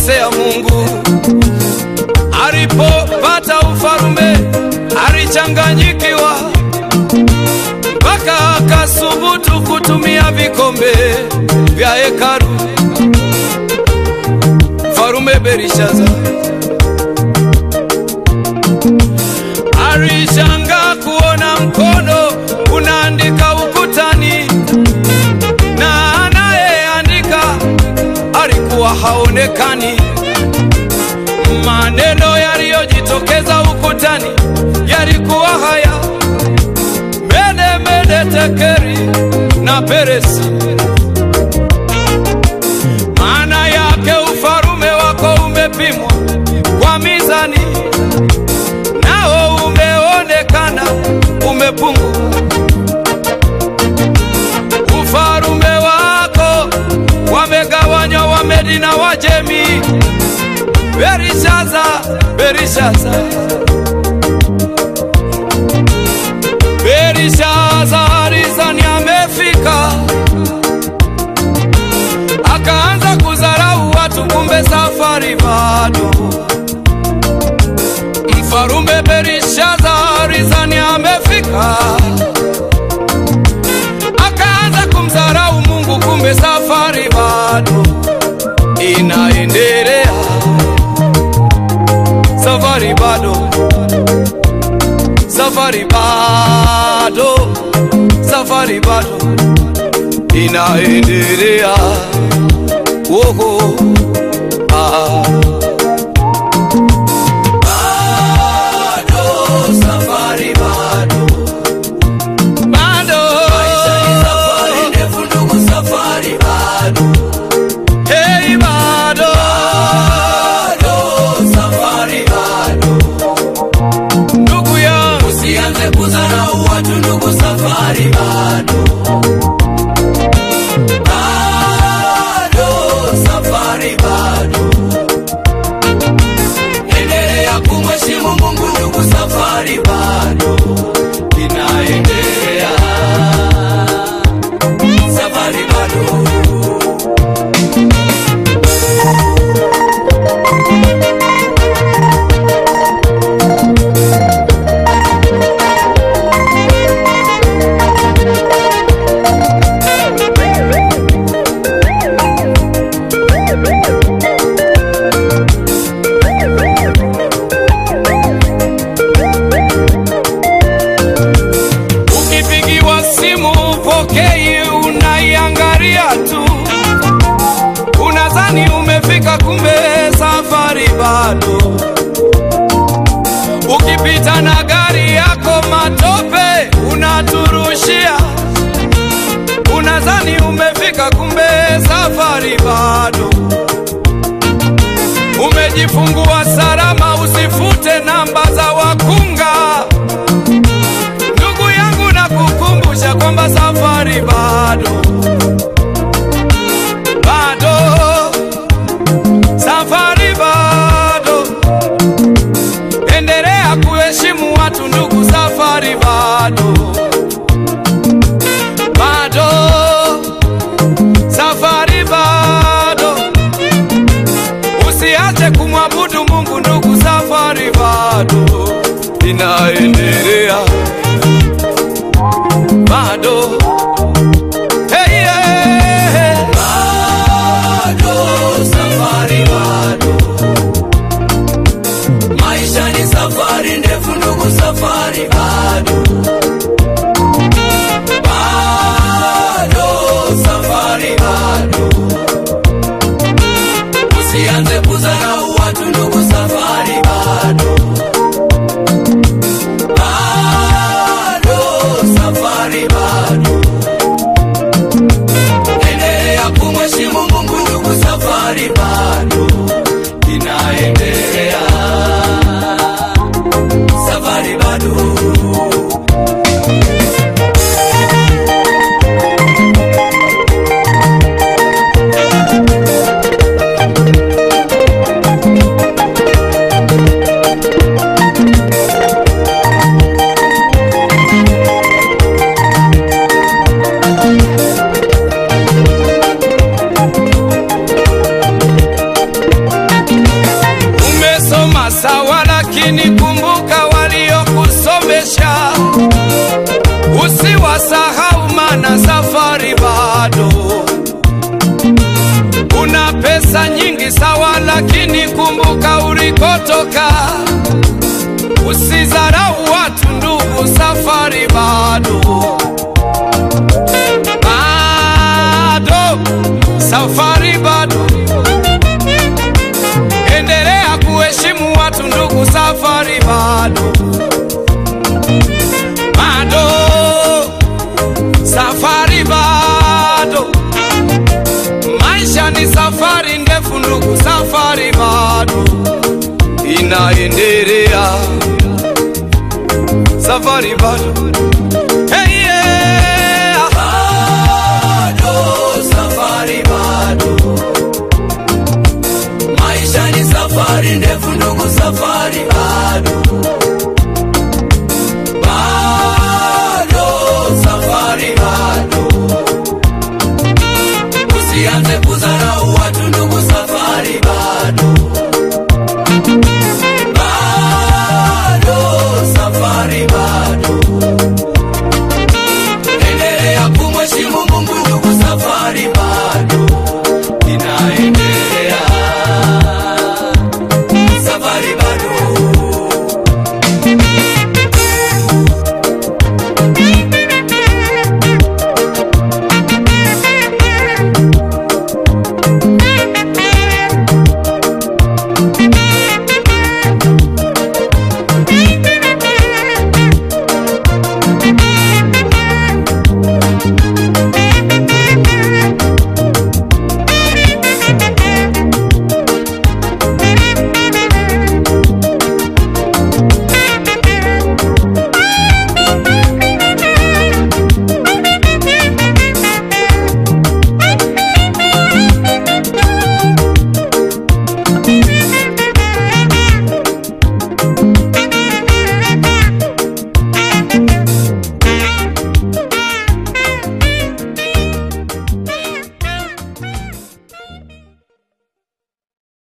alimkosea Mungu. Alipopata ufalume alichanganyikiwa, mpaka akasubutu kutumia vikombe vya hekalu. Mfalume Belishaza alishangaa kuona mkono unaandika ukutani na anayeandika alikuwa haonekani. Maneno yaliyojitokeza ukutani yalikuwa haya: mene mene tekeri na peresi. Maana yake ufalume wako umepimwa kwa mizani, nao umeonekana umepungua. Ufalume wako wamegawanywa Wamedi na Wajemi. Belishaza, Belishaza, Belishaza alizani amefika, akaanza kudharau watu, kumbe safari bado. Mfalume Belishaza alizani amefika, akaanza kumdharau Mungu, kumbe safari bado inaendelea. Safari bado, safari bado, safari bado inaendelea. Woho, ah. Bado, safari bado. Bado. Hey, bado. Ndugu yangu Usianze kudharau watu ndugu, safari bado. Bado, safari bado. Endelea kumheshimu Mungu ndugu, safari bado inaendelea. Safari bado. Ukipigiwa simu upokei, unaiangalia tu, unadhani umefika, kumbe safari bado. Ukipita na gari yako matope unaturushia, unadhani umefika, kumbe safari bado. Umejifungua salama, usifute namba za wakunga. Ndugu yangu nakukumbusha kwamba safari bado, bado, safari bado. Endelea kuheshimu watu ndugu, safari bado, bado, safari bado. Usiache kumwabudu Mungu ndugu, safari bado inaendelea bado. Hey, yeah. Bado, safari bado. Maisha ni safari ndefu ndugu, safari bado. Bado, safari bado. Usianze kudharau watu ndugu, safari bado. Bado, safari bado. bado. Una pesa nyingi sawa, lakini kumbuka ulikotoka. Usizarau watu ndugu, safari bado bado, safari bado. Endelea kuheshimu watu ndugu, safari bado bado, safari bado. Maisha ni safari ndefu ndugu, safari bado inaendelea, safari bado